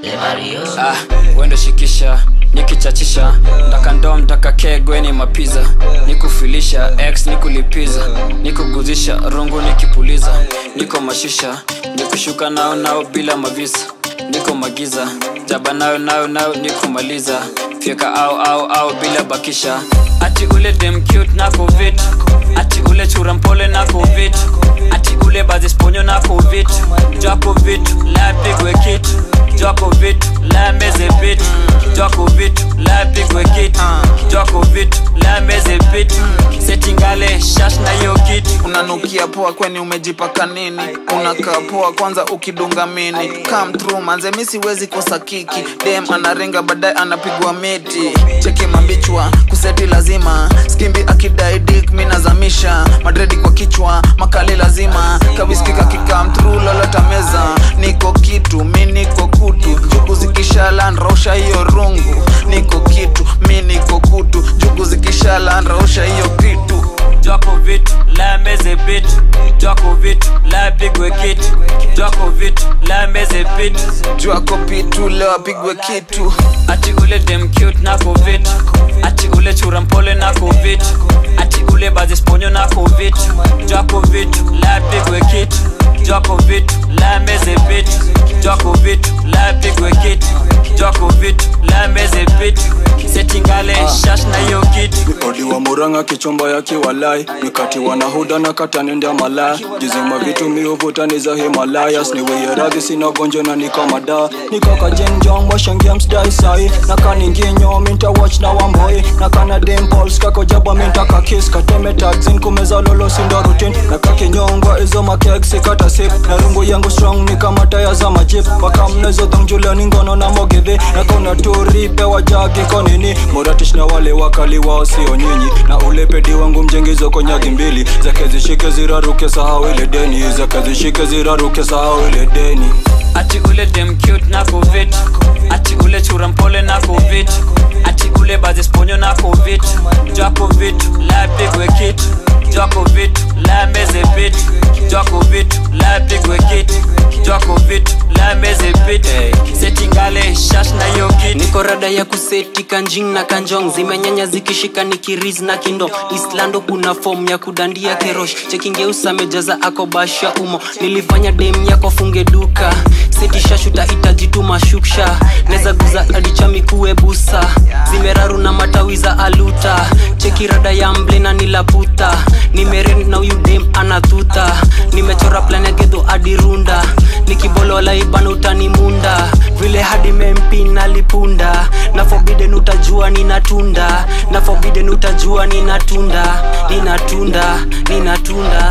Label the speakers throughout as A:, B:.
A: ah, wendo shikisha nikichachisha ndaka ndom ndaka kegwe ni mapiza nikufilisha x nikulipiza nikuguzisha rungu nikipuliza niko mashisha nikushuka nao nao bila mavisa niko magiza jaba nayo nayo nayo nikumaliza fyeka au au au bila bakisha ati ule dem cute nako vit ati ule chura mpole nako vit ati ule bazisponyo nako vit jako vit la pigwe kitu jako vitu la meze vitu jako vitu la pigwe kitu jako vitu la meze vitu setingale shash na hiyo kitu
B: unanukia poa kweni umejipaka nini unakaa poa kwanza ukidunga mini come through manze mi siwezi kosa kiki dem anarenga baadaye anapigwa miti cheki mambichwa kuseti lazima skimbi akidai dik mi nazamisha madredi kwa kichwa makali lazima kawiskika kikam through lolota meza niko kitu mi niko kutu jugu zikishala nrausha hiyo rungu niko kitu mi niko kutu jugu zikishala nrausha hiyo kitu
A: jako vitu la meze vitu jako vitu la pigwe kitu jako vitu la meze vitu
B: jwako pitu leo apigwe kitu
A: ati ule dem cute nako vitu ati ule chura mpole nako vitu ati ule bazisponyo nako vitu jako vitu la pigwe kitu jako vitu la meze vitu jako vitu la pigwe kitu jako vitu la meze vitu setingale shash na hiyo kitu
C: odi wa muranga kichomba ya kiwalai nikati wanahuda na katanenda malaya jizima vitu miuvutani za himalayas niweyeradhi sina gonjo na nikamada nikakajenjong washangia msdai sai nakaninginyo minta watch na wamboi nakana dimpols kakojaba minta kakis kateme taxin kumeza lolo sindo rutin nakakinyongwa izo makeksi kata sip na rungu yangu strong ni kama taya za majip wakamnezo dhongjulani ngono na mogedhe nakona turipe wajagi konini moratish na wale wakali wao sio nyinyi na ule pedi wangu mjengizo konyagi mbili zake zishike ziraruke sahau ile deni zake zishike ziraruke sahau ile deni
A: ati ule dem cute nako vitu ati ule chura mpole nako vitu ati ule bazisponyo nako vitu jako vitu la pigwe kitu jako vitu la meze vitu jako vitu la pigwe kitu jako vitu la meze vitu setingale shash na hiyo kitu
D: niko rada ya kuseti kanjing na kanjong zimenyanya zikishika nikiriz na kindo islando kuna fom ya kudandia kerosh chekingeusa mejaza akobasha umo nilifanya dem yako funge duka setishashuta itajituma shuksha neza guza adichami kuwe busa zimeraru na matawi za aluta cheki rada ya mble na nilaputa nimeren na huyu dem anathuta nimechora plan ya gedho adirunda nikibolola ibana utanimunda vile hadi mempi nalipunda na forbidden utajua ninatunda na forbidden utajua ninatunda ninatunda ninatunda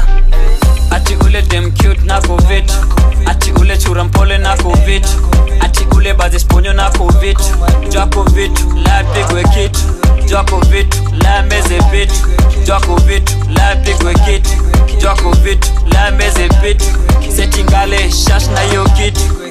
A: ati ule dem cute nako vitu ati ule chura mpole nako vitu ati ule bazisponyo nako vitu jako vitu la pigwe kitu jako vitu la meze vitu jako vitu la pigwe kitu jako vitu la meze vitu setingale shash na hiyo kitu